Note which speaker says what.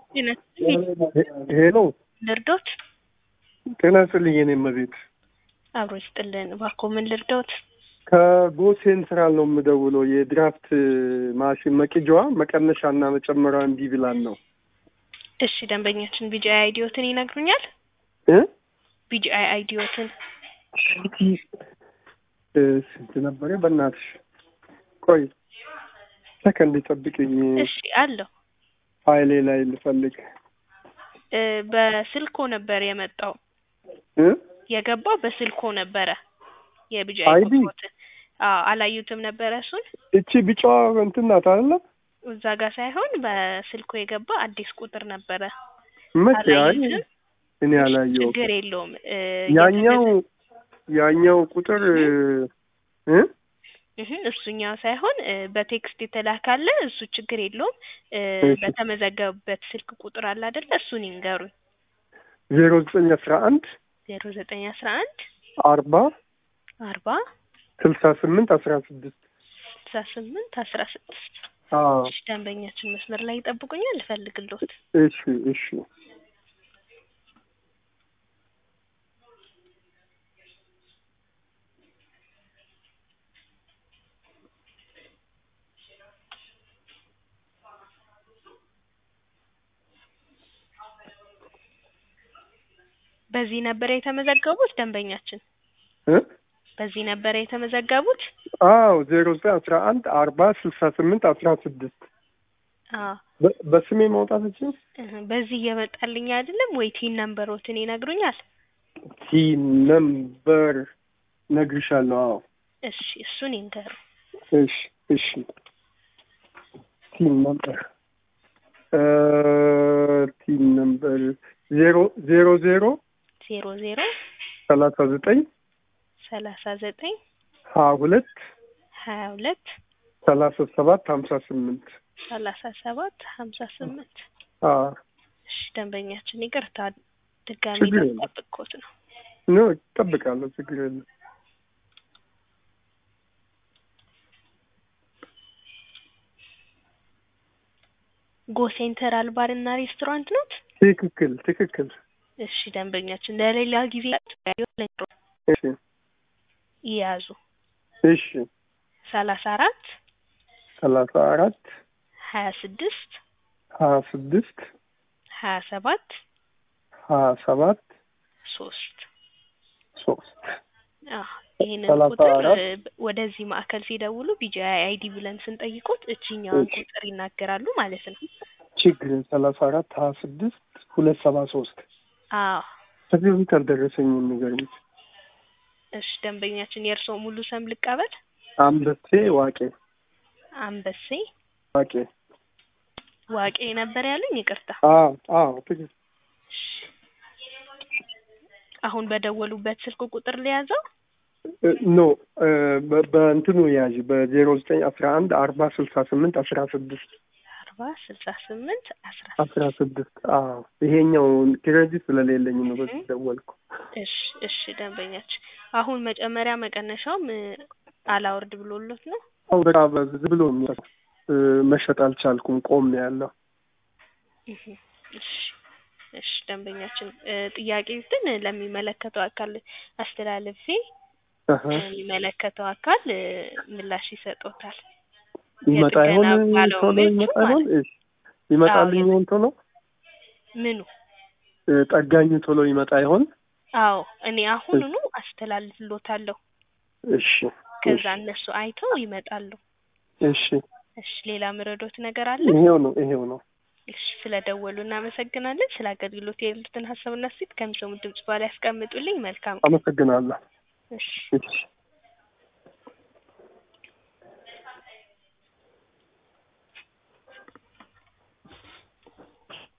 Speaker 1: ጤና ይስጥልኝ
Speaker 2: ሄሎ
Speaker 1: ልርዶት?
Speaker 2: ጤና ይስጥልኝ የኔ እመቤት።
Speaker 1: አብሮ ይስጥልን። እባክዎ ምን ልርዶት?
Speaker 2: ከጎ ሴንትራል ነው የምደውለው። የድራፍት ማሽን መቅጃዋ መቀነሻና መጨመሪያ እምቢ ብላን ነው
Speaker 1: እሺ ደንበኛችን ቢጂአይ አይዲዮትን ይነግሩኛል?
Speaker 2: እ
Speaker 1: ቢጂአይ አይዲዮትን
Speaker 2: እ ስንት ነበረ? በእናትሽ ቆይ ሰከንድ ጠብቅኝ።
Speaker 1: እሺ አለሁ።
Speaker 2: ፋይሌ ላይ ልፈልግ
Speaker 1: እ በስልኮ ነበር የመጣው
Speaker 2: እ
Speaker 1: የገባው በስልኮ ነበረ የቢጂአይ
Speaker 2: አይዲ?
Speaker 1: ቁጥሮትን አዎ አላዩትም ነበረ እሱን
Speaker 2: እቺ ቢጫዋ እንትን ናት አይደለ?
Speaker 1: እዛ ጋር ሳይሆን በስልኮ የገባ አዲስ ቁጥር ነበረ
Speaker 2: መቼ? አይ
Speaker 1: አላዩትም
Speaker 2: እኔ አላየሁም።
Speaker 1: ችግር የለውም እ
Speaker 2: ያኛው
Speaker 1: የተገዛ-
Speaker 2: ያኛው ቁጥር እ
Speaker 1: እህ እሱኛው ሳይሆን እ በቴክስት የተላካለ እሱ ችግር የለውም እ
Speaker 2: እሺ።
Speaker 1: በተመዘገበበት ስልክ ቁጥር አለ አይደለ እሱን ይንገሩኝ
Speaker 2: ዜሮ ዘጠኝ አስራ አንድ
Speaker 1: ዜሮ ዘጠኝ አስራ አንድ
Speaker 2: አርባ
Speaker 1: አርባ
Speaker 2: ስልሳ ስምንት አስራ ስድስት
Speaker 1: ስልሳ ስምንት አስራ ስድስት
Speaker 2: አዎ
Speaker 1: እሺ ደንበኛችን መስመር ላይ ይጠብቁኛል እፈልግልዎት
Speaker 2: እሺ እሺ
Speaker 1: በዚህ ነበረ የተመዘገቡት ደንበኛችን
Speaker 2: እ
Speaker 1: በዚህ ነበረ የተመዘገቡት
Speaker 2: አዎ ዜሮ ዘጠኝ አስራ አንድ አርባ ስልሳ ስምንት አስራ ስድስት
Speaker 1: አዎ
Speaker 2: በ- በስሜ ማውጣት እችል
Speaker 1: እህ በዚህ እየመጣልኝ አይደለም ወይ ቲን ነምበሮትን ይነግሩኛል
Speaker 2: ቲ ነምበር ነግርሻለሁ። አዎ
Speaker 1: እሺ እሱን ይንገሩ
Speaker 2: እሺ እሺ ቲም ነምበር እ ቲም ነምበር ዜሮ ዜሮ ዜሮ
Speaker 1: ዜሮ ዜሮ
Speaker 2: ሰላሳ ዘጠኝ
Speaker 1: ሰላሳ ዘጠኝ
Speaker 2: ሀያ ሁለት
Speaker 1: ሀያ ሁለት
Speaker 2: ሰላሳ ሰባት ሀምሳ ስምንት
Speaker 1: ሰላሳ ሰባት ሀምሳ ስምንት
Speaker 2: አዎ
Speaker 1: እሺ ደንበኛችን ይቅርታ ድጋሚ
Speaker 2: ችግር የለም።
Speaker 1: ጠብቅኩት ነው
Speaker 2: ኖ እጠብቃለሁ። ችግር የለም።
Speaker 1: ጎ ሴንተራል ባር እና ሬስቶራንት ኖት
Speaker 2: ትክክል ትክክል።
Speaker 1: እሺ ደንበኛችን ለሌላ ጊዜ
Speaker 2: እሺ
Speaker 1: ይያዙ
Speaker 2: እሺ
Speaker 1: ሰላሳ አራት
Speaker 2: ሰላሳ አራት
Speaker 1: ሀያ ስድስት
Speaker 2: ሀያ ስድስት
Speaker 1: ሀያ ሰባት
Speaker 2: ሀያ ሰባት
Speaker 1: ሶስት
Speaker 2: ሶስት
Speaker 1: አዎ ይህንን
Speaker 2: ሰላሳ
Speaker 1: ቁጥር
Speaker 2: አራት
Speaker 1: እ ወደዚህ ማዕከል ሲደውሉ ቢጂአይ አይዲ ብለን ስንጠይቁት እችኛውን
Speaker 2: እሺ።
Speaker 1: ቁጥር ይናገራሉ ማለት ነው
Speaker 2: ችግር ሰላሳ አራት ሀያ ስድስት ሁለት ሰባ ሶስት
Speaker 1: አዎ
Speaker 2: ከዚህ በፊት አልደረሰኝም። የሚገርምሽ
Speaker 1: እሺ ደንበኛችን የእርስዎ ሙሉ ስም ልቀበል
Speaker 2: አንበሴ ዋቄ
Speaker 1: አንበሴ
Speaker 2: ዋቄ
Speaker 1: ዋቄ ነበር ያሉኝ ይቅርታ
Speaker 2: አዎ አዎ ትክክል።
Speaker 1: እሺ። አሁን በደወሉበት ስልክ ቁጥር ሊያዘው
Speaker 2: እ ኖ እ በ- በእንትኑ ያዥ በዜሮ ዘጠኝ አስራ አንድ አርባ ስልሳ ስምንት አስራ ስድስት
Speaker 1: አርባ ስልሳ ስምንት አስራ
Speaker 2: አስራ ስድስት አዎ ይሄኛው ክሬዲት ስለሌለኝ ነው በዚህ ደወልኩ።
Speaker 1: እሺ እሺ ደንበኛችን አሁን መጨመሪያ መቀነሻውም እ አላወርድ ብሎሎት ነው
Speaker 2: አሁን በቃ በዝ ብሎ የሚያ- እ መሸጥ አልቻልኩም። ቆም ነው ያለው።
Speaker 1: እህ እሺ እሺ ደንበኛችን እ ጥያቄ ግን ለሚመለከተው አካል አስተላልፌ
Speaker 2: አሀ።
Speaker 1: የሚመለከተው አካል እ ምላሽ ይሰጦታል
Speaker 2: ይመጣ ይሆን
Speaker 1: የጥገና ባለሙያዎቹ
Speaker 2: ቶሎ ይመጣ ይሆን?
Speaker 1: ማለት
Speaker 2: እሺ ይመጣልኝ
Speaker 1: አዎ፣
Speaker 2: ይሆን ቶሎ?
Speaker 1: ምኑ
Speaker 2: እ ጠጋኙ ቶሎ ይመጣ ይሆን?
Speaker 1: አዎ እኔ አሁኑኑ አስተላልፍሎታለሁ
Speaker 2: እሺ
Speaker 1: ከዛ እነሱ አይተው ይመጣሉ
Speaker 2: እሺ
Speaker 1: እሺ ሌላ ምረዶት ነገር አለ
Speaker 2: ይሄው ነው ይሄው ነው።
Speaker 1: እሺ ስለደወሉ እናመሰግናለን ስለ አገልግሎት ያሉትን ሀሳብና ሴት ከሚሰሙት ድምጽ በኋላ ያስቀምጡልኝ መልካም
Speaker 2: አመሰግናለሁ።
Speaker 1: እሺ
Speaker 2: እሺ